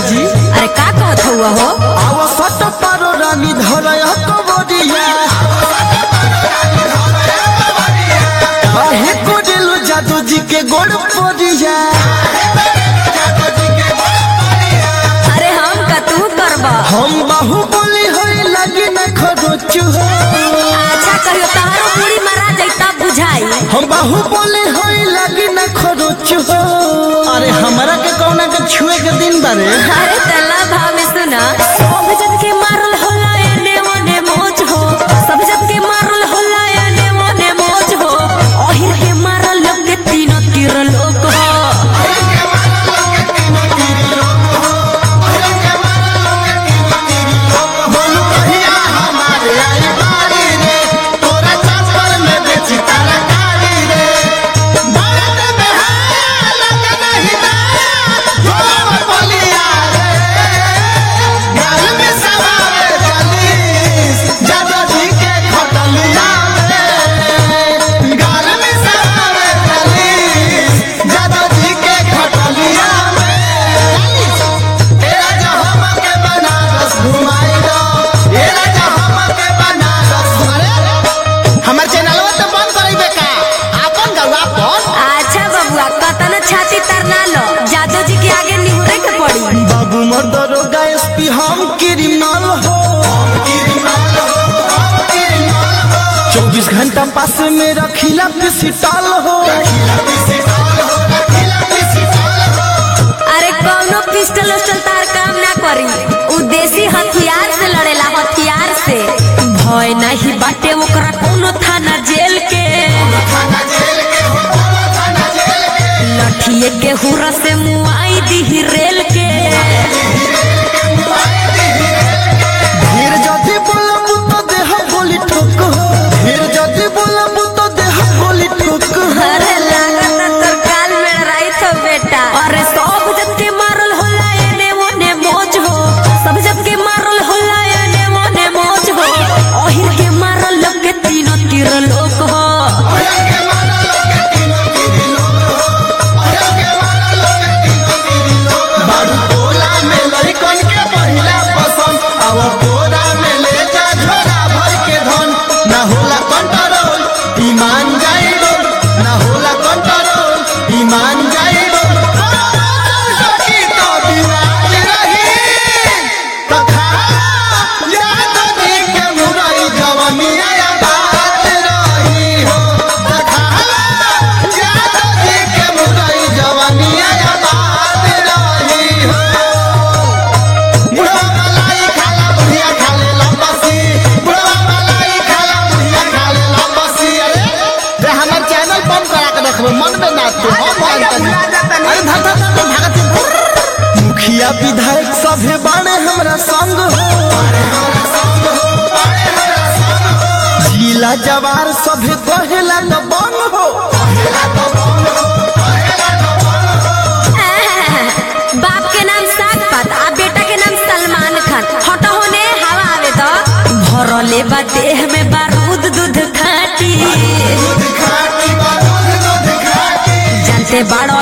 जी अरे का कहत हुआ हो आव सट पारो रानी धरय कबरिया काहे कोडेलो जादू जी के गोड़ पोरिया अरे हम का तू करबा हम बाहुबली होई लगी न खरोचु हो अच्छा कहियो तहारो पूरी मारा जैता बुझाई हम बाहुबली होई लगी न खरोचु हो अरे हमरा के कौना के छुए के दिन बारे अरे तल्ला भाव में सुना सब जन के मारल होला एने ओने मोच हो सब जन के मारल होला एने ओने मोच हो ओहिर के मारल लोग के तीनों तीर लोग हो बोलू कहिया हमारे आई बारी रे तोरा चापर में बेची तरकारी रे भारत में है लग नहीं ना जोर बलिया रे गाल में सवारे चालीस जादो जी के खटलिया रे गाल में सवारे चालीस जादो जी के खटलिया रे ए राजा हमके बनारस घुमाई दो ए राजा हमके बनारस अरे हमर चैनलवा तो बंद करइबे का आपन गवा पर अच्छा बबुआ कतन छाती तरना लो जादू जी के आगे निहुरे के पड़ी बाबू मोर दरोगा एसपी हम क्रिमिनल हो चौबीस घंटा पास में रखिला पिसिटल हो अरे कौनो पिस्टल उस्टल तार काम ना करी उ देसी हथियार से लड़ेला हथियार से भय नहीं बाटे ओकरा कोनो थाना जेल के लठिए के हुरा से मुआई दी रेल के फिर जदि बोलब तो देह गोली ठोक हो फिर जदि बोलब तो देह गोली ठोक हो अरे लागत तोर काल में रही तो बेटा अरे सब जब के मारल होला एने ओने मौज हो सब जब के मारल होला एने ओने मौज हो ओहिर के मारल लोग के तीनों तीर लोग हो बारू टोला में लड़कन के पहिला पसंद अब बोरा में ले जा झोला भर के धन ना होला कंट्रोल ईमान जाइबो ना होला कंट्रोल ईमान जाइबो सखी तो बिराज रही तथा याद दी के मुरई जवनिया या बात रही हो तथा याद दी के मुरई जवनिया या बात रही हो बुढ़वा मलाई खाला बुढ़िया खाले लंबसी बुढ़वा मलाई खाला बुढ़िया खाले लंबसी अरे रे हमर चैनल बंद करा के रखबो मन में ना तू हम बंद कर अरे धर धर धर भागत मुखिया विधायक सभे बाणे हमरा संग हो जिला जवार सभे कहेला न बन हो बाप के नाम साग पात आ बेटा के नाम सलमान खान हटो होने हवा आवे तो भरले बा देह में बारूद दूध खाटी जानते बाड़ो